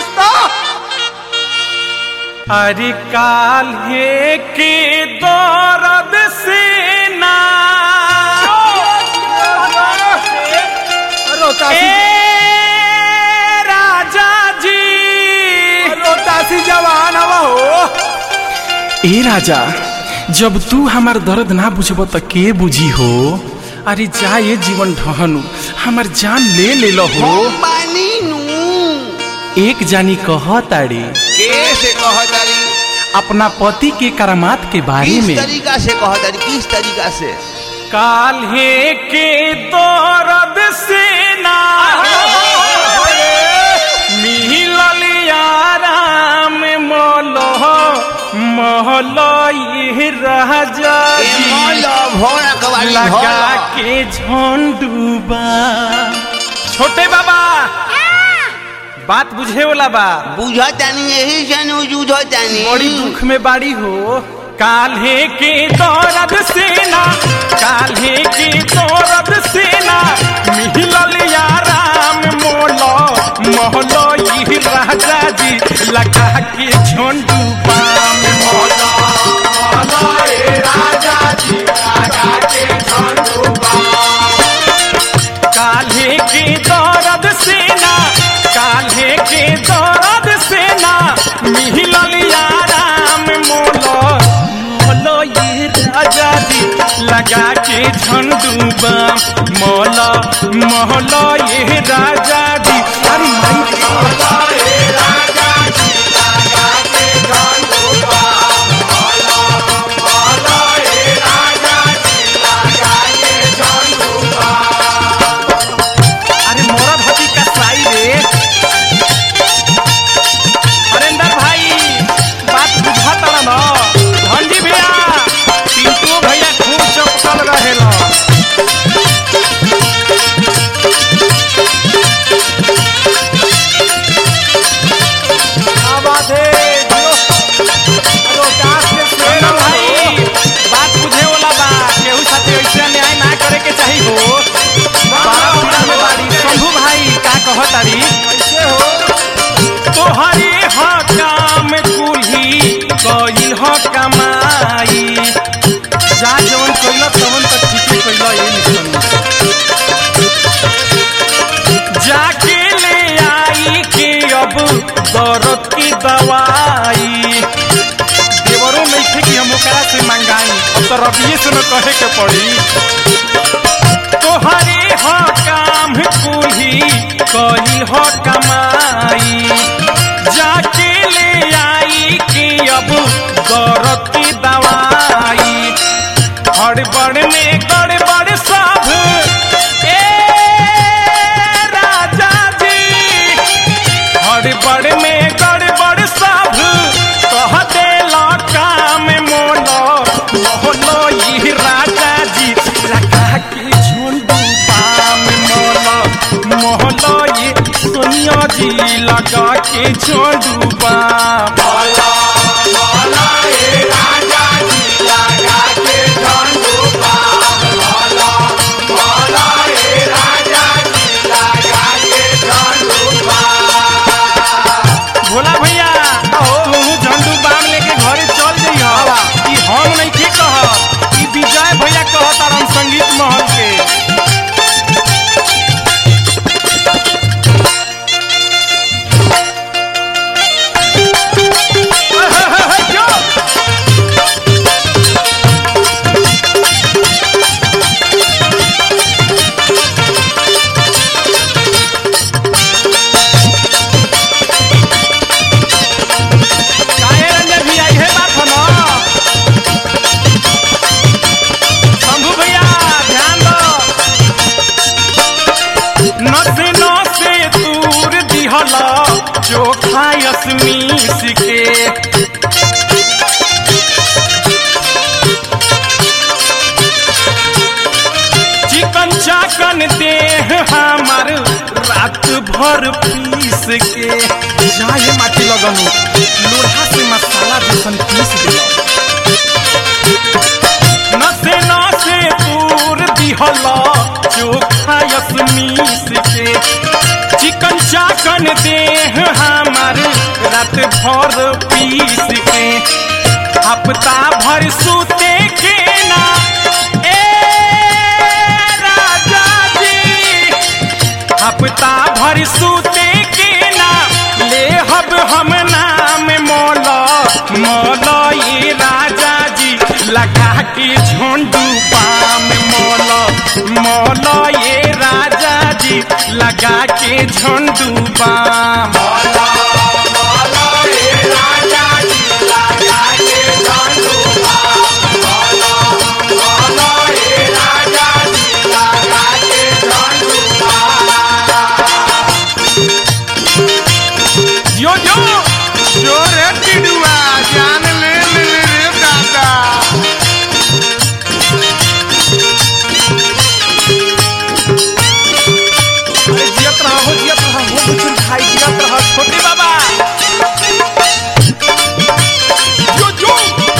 किस्ता अरे काल्हे के दौरद से ना रोतासी ए राजा जी रोतासी जवान हवा हो ए राजा जब तू हमार दर्द ना बुझब त के बुझी हो अरे जा ये जीवन ढहनु हमार जान ले ले लो हो पानी नू एक जानी कह ताड़ी कैसे कहतारी अपना पति के करामात के बारे किस में तरीका से कहतारी किस तरीका से काल्हे के दर्द से ना मिलल याराम मोलो मोहलो ये राजा ए जी मौला भोरा कवाली लगा भोरा के झोंडूबा छोटे बाबा बात बुझे वाला बा बुझतानी यही से नु जुझतानी बड़ी दुख में बाड़ी हो काल्हे के दौरद सेना काल्हे के दौरद सेना मिहिलल याराम मोलो मोहलो ये राजा जी लगा के झोंडू पाम मोलो मोहलो ये राजा जी लगा के झोंडू काल्हे के दौरद सेना काल्हे के दौरद सेना मिहिलल याराम मोलो मोलो ये राजा जी लगा के झंडूबा मोलो मोहलो ये राजा जी अरे माई मोलो ये राजा जी लगा के झंडूबा मोलो मोलो ये राजा जी लगा के झंडूबा अरे मोरा भाभी का साई रे हरेंद्र भाई बात बुझा तारा न धनजी भैया पिंटू भैया खूब चपकल रहेला क्या बात है जो रोतास के शेर हरेंद्र भाई बात बुझे वाला बा केहू साथे ऐसे अन्याय ना करे के चाही हो बारा पूरा में बाड़ी शंभू भाई का कहतारी कैसे हो तोहरे ह काम कुल्ही कइल ह कमाई जा जवन कइल तवन त ठीके कइल ए निसन जाके ले आई के अब दर्द की दवाई देवरों में थे कि हम ओकरा से मंगाई अब तो रबिये से न कहे के पड़ी तोहरे ह काम कुल्ही कइल ह कमाई जाके ले आई कि अब दर्द की दवाई हड़बड़ में गड़बड़ सब ए राजा जी हड़बड़ में गड़बड़ सब कह देला काम मोलो मोहलो ई राजा जी लगा के झुंडू पाम मोलो मोहलो ई सोनिया जी लगा के झुंडू पाम मोलो मोहलो ई राजा जी लगा के झुंडू पाम मोलो मोहलो ई राजा जी लगा के झुंडू पाम भोला भैया तू झंडू बाम लेके घरे चल जइह ई हम नहीं के कह ई विजय भैया कह तारन संगीत महल के काहे रंजन भैया इहे बात ह न शंभू भैया ध्यान दो नसे नसे दूर दिहला चोखा यसमीस के चिकन चाकन देह हमार रात भर पीस के जाए माटी लगनु लोढ़ा से मसाला जैसन पीस दिया नसे नसे दूर दिहला चोखा यसमीस के चिकन चाकन देह हमार भर पीस के हफ्ता भर सूते के ना ए राजा जी हफ्ता भर सूते के ना ले हब हम नाम मौला मौला ये राजा जी लगा के झोंडू पाम मौला मौला ये राजा जी लगा के झोंडू पाम यो यो जो रे टिडुआ जान ले ले ले रे दादा अरे जियत रहा हो जियत रहा हो कुछ खाई जियत रहा छोटे बाबा जो जो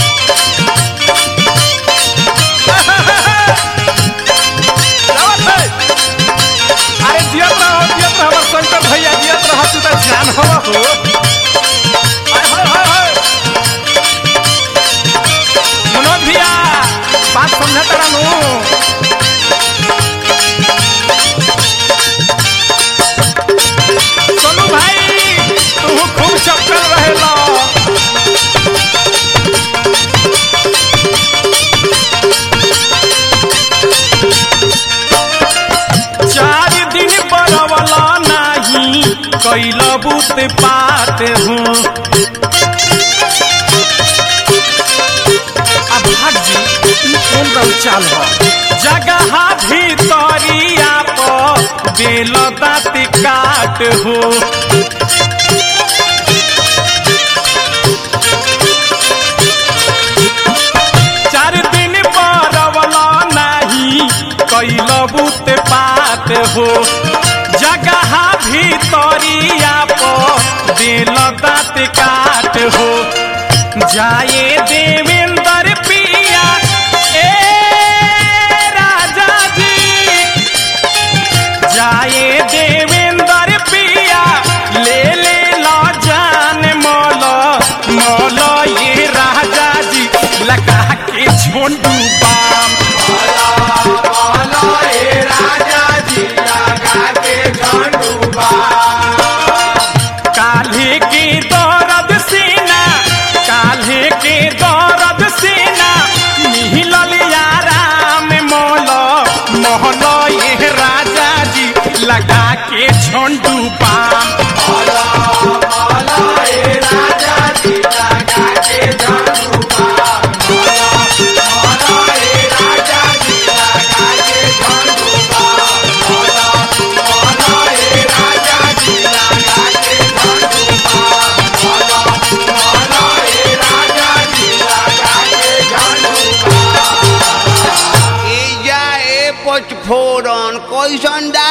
जावत है। अरे जियत रहा हो जियत रहा हमार शंकर भैया जियत रहा तू तो जान हवा हो हाय हाय हाय हाय मनोज भैया बात समझा तारा नु सोनू भाई तू खूब चक्कर रहेला चार दिन बरवला नाही कैल बुत पात हो अब भाग जी ई कौन रंग चाल हो जगह भीतरिया पर दिल दाँत काट हो चार दिन बरवला नाही कैल बुत पात हो जगह भीतरिया पर दिल दाँत काट हो जाए देवेंद्र पिया ए राजा जी जाए देवेंद्र पिया ले ले ला जान मौला मौला ये राजा जी लगा के झोंडू बाम काल्हे के दौरद सेना काल्हे के दौरद सेना मिहिलल याराम मौला मोहला ये राजा जी लगा के झोंडू पाम ए जा ए पचफोरन कैसन